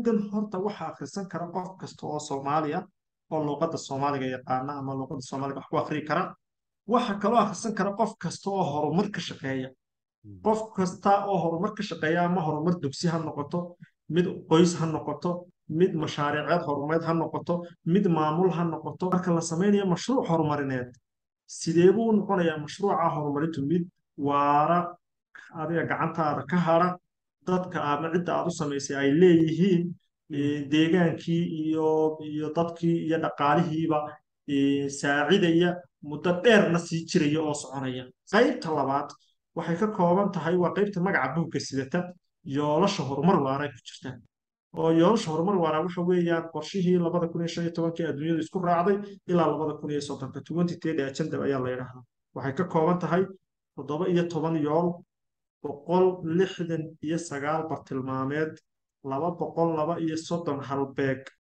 buuggan horta waxaa akhrisan kara qof kasta oo soomaaliya oo luuqadda soomaaliga yaqaana ama luuqadda soomaaliga wax ku akhriyi kara waxa kaloo akhrisan kara qof kasta oo horumar ka shaqeeya qof kasta oo horumar ka shaqeeya ama horumar dugsi ha noqoto mid qoys ha noqoto mid mashaariiceed horumareed ha noqoto mid maamul ha noqoto marka la samaynayo mashruuc horumarineed sidee buu u noqonayaa mashruuca horumarintu mid waara adiga gacantaada ka hara dadka ama cidda aad u samaysay ay leeyihiin deegaankii iyo iyo dadkii iyo dhaqaalihiiba saacidaya muddo dheerna sii jiraya oo soconaya qaybta labaad waxay ka kooban tahay waa qaybta magaca buugga sidata yoolasha horumar waara ku jirta oo yoolasha horumar waara waxa weeyaan qorshihii labada kun iyo shan iyo tobankii adduunyadu isku raacday ilaa labada kun iyo soddonka twenty thirty agenda ayaa la yidhaahdaa waxay ka kooban tahay toddoba iyo toban yool boqol lixdan iyo sagaal bartilmaameed laba boqol laba iyo soddon halbeeg